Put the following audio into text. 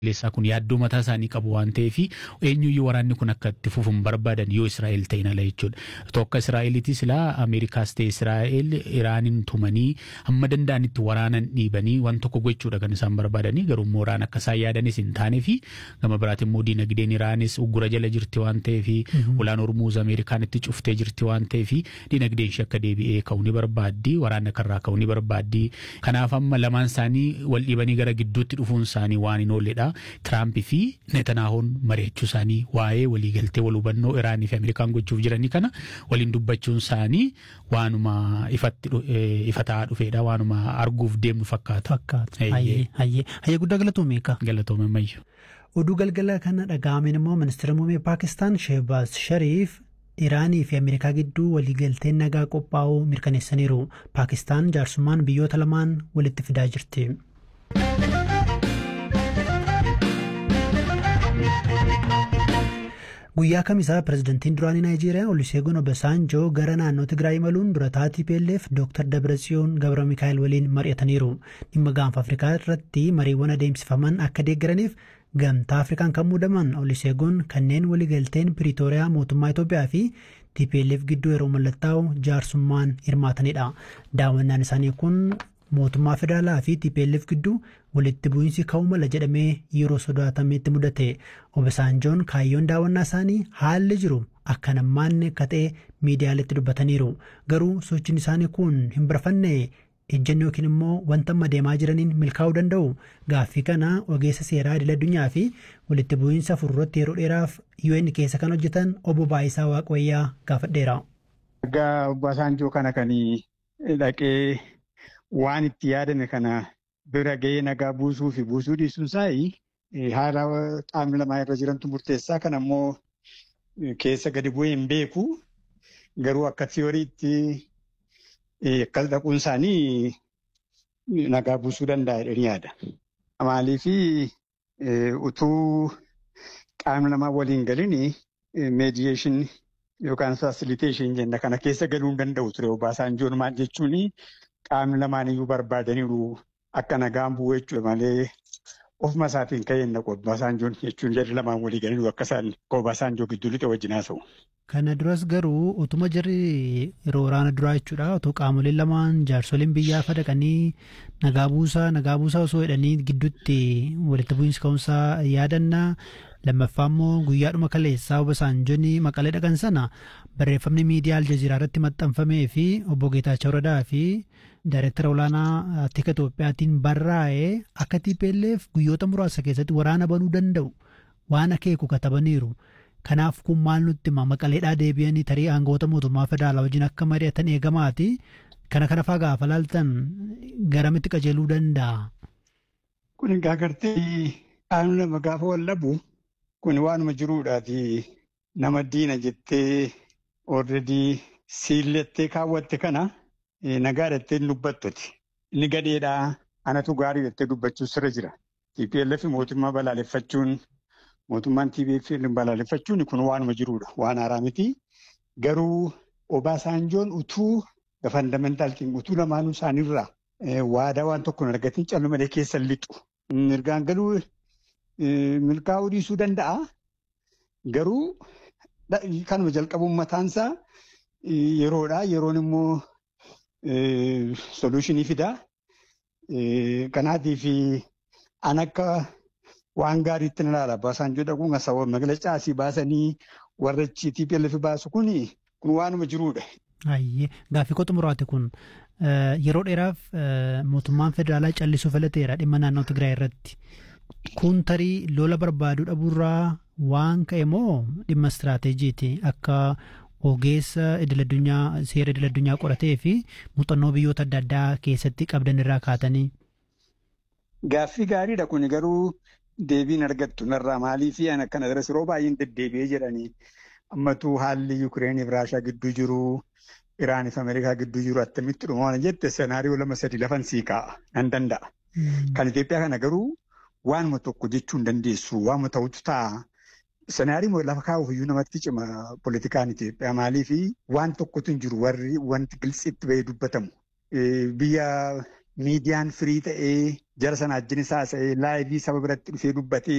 Leessaa kun yaaddoo mataa isaanii qabu waan ta'eef eenyuyyuu waraanni kun akka itti fufu hin barbaadan yoo Israa'el ta'in ala jechuudha. Tokko Israa'eliitii silaa Ameerikaas ta'e Israa'el Iraanin tumanii hamma danda'anitti waraanan dhiibanii waan tokko gochuudha kan isaan barbaadanii garuu immoo waraan akka isaan yaadanis hin taanee fi gama biraatiin immoo diinagdeen Iraanis uggura jala jirti waan ta'eef ulaan Hormuuz Ameerikaan itti cuftee jirti waan ta'eef diinagdeen ishee akka deebi'ee ka'uu ni barbaaddi waraana kanarraa ka'uu ni barbaaddi. Kanaaf amma lamaan isaanii wal dhiibanii gara gidduutti dhufuun isaanii waan hin oolledha. Tiraampii fi Netanaahoon mari'achuu isaanii waa'ee waliigaltee wal hubannoo Iraanii fi Ameerikaan gochuuf jiranii kana waliin dubbachuun isaanii waanuma ifatti ifa ta'aa dhufeedha waanuma arguuf deemnu fakkaata. Fakkaata. Hayyee hayyee hayyee guddaa galatoome eegaa. Galatoome mayyu. Oduu galgala kana dhaga'ameen immoo ministeera muummee Paakistaan Shehbaaz Shariif Iraanii fi Ameerikaa gidduu waliigalteen nagaa qophaa'uu mirkaneessaniiru. Paakistaan jaarsummaan biyyoota lamaan walitti fidaa jirti. Guyyaa kamisaa pirezidantiin duraanii Naayijeeriyaa Oluseegun Obasanjoo gara naannoo Tigraay imaluun dura taatii PLF Dr. Dabratsiyoon Gabra Mikaa'el waliin mari'ataniiru. Dhimma gaanfa Afrikaa irratti mariiwwan adeemsifaman akka deeggaraniif gamtaa Afrikaan kan muudaman Oluseegun kanneen waliigalteen Piriitooriyaa mootummaa Itoophiyaa fi TPLF gidduu yeroo mallattaa'u jaarsummaan hirmaatanidha. Daawwannaan isaanii kun mootummaa federaalaa fi TPLF gidduu walitti bu'iinsi ka'uu mala jedhamee yeroo sodaatametti mudate Obasanjoon kaayyoon daawwannaa isaanii haalli jiru akka nammaanne akka ta'e miidiyaaleetti dubbataniiru garuu sochiin isaanii kun hin barafanne ejjennoo yookiin immoo wanta amma deemaa jiraniin milkaa'uu danda'u gaaffii kana ogeessa seeraa idil addunyaa fi walitti bu'iinsa fuulduratti yeroo dheeraaf UN keessa kan hojjetan obbo Baayisaa Waaqayyaa gaafadheera. Ergaa Obasanjoo kana kan dhaqee waan itti yaadame kana bira ga'ee nagaa buusuu fi buusuu dhiisuun isaa haala qaamni lamaa irra jirantu murteessaa kan ammoo keessa gadi bu'ee hin beeku garuu akka tiyooriitti akkas dhaquun isaanii nagaa buusuu danda'a jedhanii yaada. Maaliif utuu qaamni lamaa waliin galin meediyeeshin yookaan fasiliteeshin jenna kana keessa galuu hin danda'u ture Obaasanjoon maal jechuun qaamni lamaan iyyuu barbaadaniiru akka nagaan bu'u jechuudha malee ofuma isaatiin ka'een naqu Obaasanjoon jechuun jarri lamaan walii galanii akka isaan Obaasanjoo gidduu lixe wajjin haasa'u. Kana duras garuu utuma jarri yeroo waraana duraa jechuudha otoo qaamoleen lamaan jaarsoliin biyyaa fadaqanii nagaa buusaa nagaa buusaa osoo jedhanii gidduutti walitti bu'iinsi ka'umsaa yaadanna lammaffaa immoo guyyaadhuma kaleessaa Obasanjoon maqalee dhaqan sana barreeffamni miidiyaa aljaziiraa irratti maxxanfamee fi obbo Geetaachoo Radaa fi Daayireektara olaanaa Tika Itoophiyaatiin barraa'ee akka TPLF guyyoota muraasa keessatti waraana banuu danda'u waan akeeku katabaniiru. Kanaaf kun maal nutti hima maqaleedhaa deebi'anii tarii aangoota mootummaa federaalaa wajjin akka mari'atan eegamaati. Kana kana faa gaafa laaltan garamitti qajeeluu danda'a? Kun egaa gartee qaamni lama gaafa wallabu kun waanuma jiruudhaati nama diina jettee already siillettee kaawwatte kana nagaa jettee dubbattuti. Inni gadheedhaa anatu gaarii jettee dubbachuu sirra jira. TPLF mootummaa balaaleffachuun mootummaan TPLF balaaleffachuun kun waanuma jiruudha. Waan haaraa miti. Garuu Obaasanjoon utuu fandamental utuu lamaanuu isaaniirraa waadaa waan tokko hin argatin callu malee keessa lixu. Mirgaan galuu milkaa'uu dhiisuu danda'a. Garuu kanuma jalqabuun mataansaa yeroodha. Yeroon immoo soluushinii fidaa. Kanaatiif an akka waan gaariitti na ilaala. Obaasanjoo dhaquun asawwa magaalaa asii baasanii warra TPLF baasu kun kun waanuma jiruudha. Ayyee gaaffii koo xumuraati kun yeroo dheeraaf mootummaan federaalaa callisuu filateera dhimma naannoo Tigraay irratti. Kun tarii lola barbaaduu dhabuurraa waan ka'e moo dhimma istiraateejiiti akka ogeessa idil addunyaa seera idil addunyaa qoratee fi muuxannoo biyyoota adda addaa keessatti qabdan irraa kaatanii. Gaaffii gaariidha kun garuu deebiin argattu narraa maalii fi an akkana daras yeroo baay'een deddeebi'ee jedhanii ammatu haalli Yukireenii fi Raashaa gidduu jiru Iraanii fi Ameerikaa gidduu jiru attamitti dhuma waan jette senaariyoo lama sadi lafan sii kaa'a nan danda'a. Kan Itoophiyaa kana garuu waanuma tokko jechuu hin dandeessu waanuma ta'utu ta'a. Senaarii lafa kaa'uuf iyyuu namatti cima politikaan Itoophiyaa maalii fi waan tokkotu hin jiru warri wanti gilsiitti bahee dubbatamu. Biyya miidiyaan firii ta'ee jara sana ajjin isaa ta'ee laayivii saba biratti dhufee dubbatee